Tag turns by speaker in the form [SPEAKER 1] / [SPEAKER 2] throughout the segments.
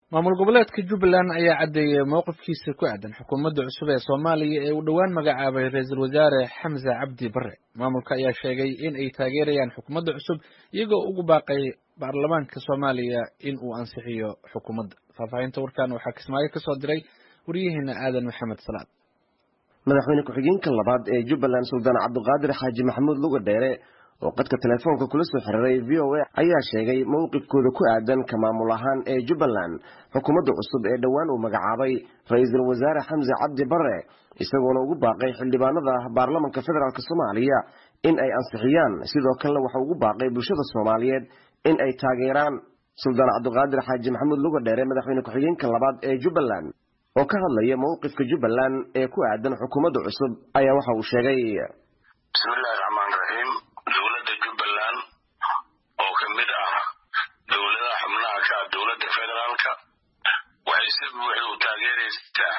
[SPEAKER 1] maamul goboleedka jubbaland ayaa caddeeyey mowqifkiisa ku aadan xukuumadda cusub ee soomaaliya ee uu dhowaan magacaabay ra-iisul wasaare xamse cabdi bare maamulka ayaa sheegay in ay taageerayaan xukuumadda cusub iyagoo ugu baaqay baarlamaanka soomaaliya in uu ansixiyo xukuumadda faahfaahinta warkan waxaa kismaayo ka soo diray waryaheena aadan maxamed salaad
[SPEAKER 2] madaxweyne ku-xigeenka labaad ee jubbaland suldaan cabdiqaadir xaaji maxamuud luga dheere oo qadka telefoonka kula soo xiriiray v o a ayaa sheegay mowqifkooda ku aadan ka maamul ahaan ee jubbaland xukuumadda cusub ee dhowaan uu magacaabay ra-iisul wasaare xamse cabdi bare isagoona ugu baaqay xildhibaanada baarlamanka federaalk soomaaliya in ay ansixiyaan sidoo kalena waxa ugu baaqay bulshada soomaaliyeed in ay taageeraan suldaan cabdiqaadir xaaji maxamuud luga dheere madaxweyne ku-xigeenka labaad ee jubbaland oo ka hadlaya mowqifka jubbaland ee ku aadan xukuumadda cusub ayaa waxa uu sheegay
[SPEAKER 3] bismillahi raxmaan raxiim dowladda jubbaland oo ka mid ah dowladaha xubnaha ka ah dowladda federaalka waxay si buuxda u taageeraysaa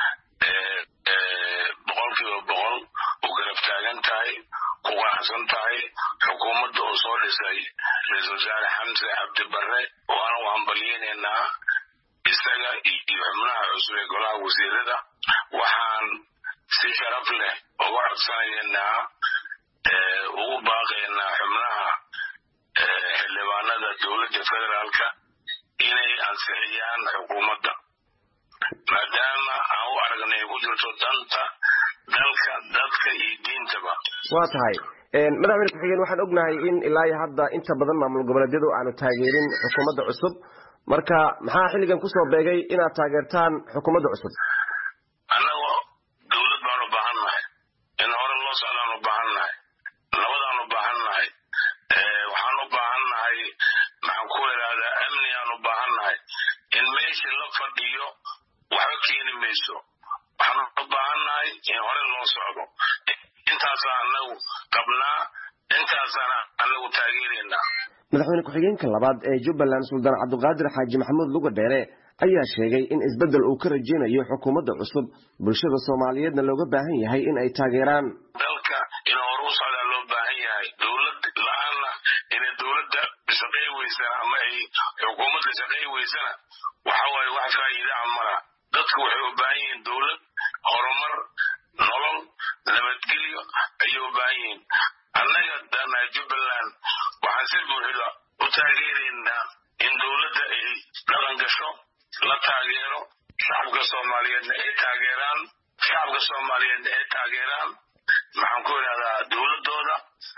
[SPEAKER 3] boqol kiiba boqol u garab taagan tahay ku qanacsan tahay xukuumadda oo soo dhisay ra-iisul wasaare xamse cabdi barre waana u hambalyeynaynaa isaga iyo xubnaha cusub ee golaha wasiirada waxaan si sharaf leh uga codsanaynaa ugu baaqaynaa xubnaha xildhibaanada dowladda federaalka inay ansixiyaan xukuumadda maadaama aan u aragnay ku jirto danta dalka dadka iyo diintaba
[SPEAKER 2] waa tahay madaxweyne ku-xigeen waxaan ognahay in ilaa iyo hadda inta badan maamul goboleedyadu aanu taageerin xukuumadda cusub marka maxaa xilligan kusoo beegay inaad taageertaan xukuumadda cusub
[SPEAKER 3] annago dowlad baan u baahan nahay in hore loo socdaan u baahan nahay nabadaan u baahan nahay waxaan u baahan nahay maxaan ku idhaahdaa amni aan u baahan nahay in meeshii la fadhiyo waxba keeni mayso waxaan u baahan nahay in hore loo socdo intaasaa anagu qabnaa intaasaan anagu taageeraynaa
[SPEAKER 2] madaxweyne ku-xigeenka labaad ee jubbaland suldaan cabdiqaadir xaaji maxamuud luga dheere ayaa sheegay in isbeddel uu ka rajeynayo xukuumadda cusub bulshada soomaaliyeedna looga baahan yahay in ay taageeraan
[SPEAKER 3] dalka in hore u socdaa loo baahan yahay dowlad la-aanna inay dowladda shaqey weysana ama ay xukuumadda shaqey weysana waxa waaye wax faa'iidaa mala dadku waxay u baahan yihiin dowlad horumar nolol nabadgelyo ayay u baahan yihiin annaga danaha jubbaland waxaan si buuxda u taageeraynaa in dowladda ay dhaqan gasho la taageero shacabka soomaaliyeedna ay taageeraan shacabka soomaaliyeedna ay taageeraan maxaan ku idhahdaa dowladooda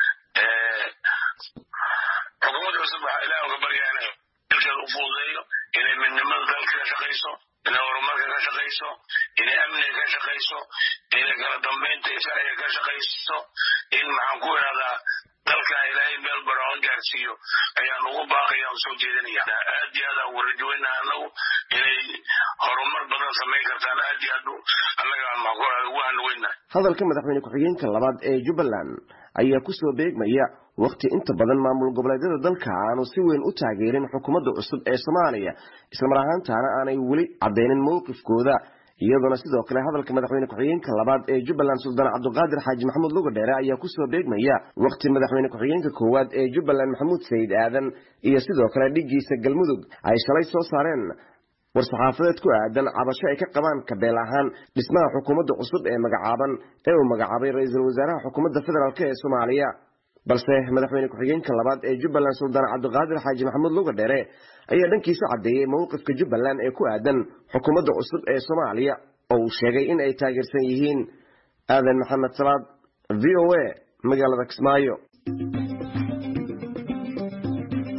[SPEAKER 3] xukuumadda cusub waxaa ilaah uga baryaa inay dalkeeda u fududeeyo inay midnimada dalka ka shaqayso inay horumarka ka shaqayso inay amniga ka shaqayso inay kala dambeynta sharciga ka shaqayso in maxaan ku idhahdaa dalka ilaahay meel baroon gaarsiiyo ayaan ugu baaqaya u soo jeedinaya aad iyo aad aan ugu rajoweynaha anagu inay horumar badan samayn kartaan aad iyo aad annaga ugu hanweynahay
[SPEAKER 2] hadalka madaxweyne ku-xigeenka labaad ee jubbaland ayaa kusoo beegmaya wakhti inta badan maamul goboleedyada dalka aanu si weyn u taageerin xukuumadda cusub ee soomaaliya islamar ahaantaana aanay weli caddeynin mowqifkooda iyadoona sidoo kale hadalka madaxweyne ku-xigeenka labaad ee jubbaland suldaan cabdiqaadir xaaji maxamuud luga dheere ayaa kusoo beegmaya wakhti madaxweyne ku-xigeenka koowaad ee jubbaland maxamuud sayid aadan iyo sidoo kale dhiggiisa galmudug ay shalay soo saareen war-saxaafadeed ku aadan cabasho ay ka qabaan kabeel ahaan dhismaha xukuumadda cusub ee magacaaban ee uu magacaabay ra-iisul wasaaraha xukuumadda federaalk ee soomaaliya balse madaxweyne ku-xigeenka labaad ee jubbaland suldaan cabdiqaadir xaaji maxamuud luga dheere ayaa dhankiisa caddeeyey mowqifka jubbaland ee ku aadan xukuumadda cusub ee soomaaliya oo uu sheegay in ay taageersan yihiin aadan maxamed salaad v o a magaalada kismaayo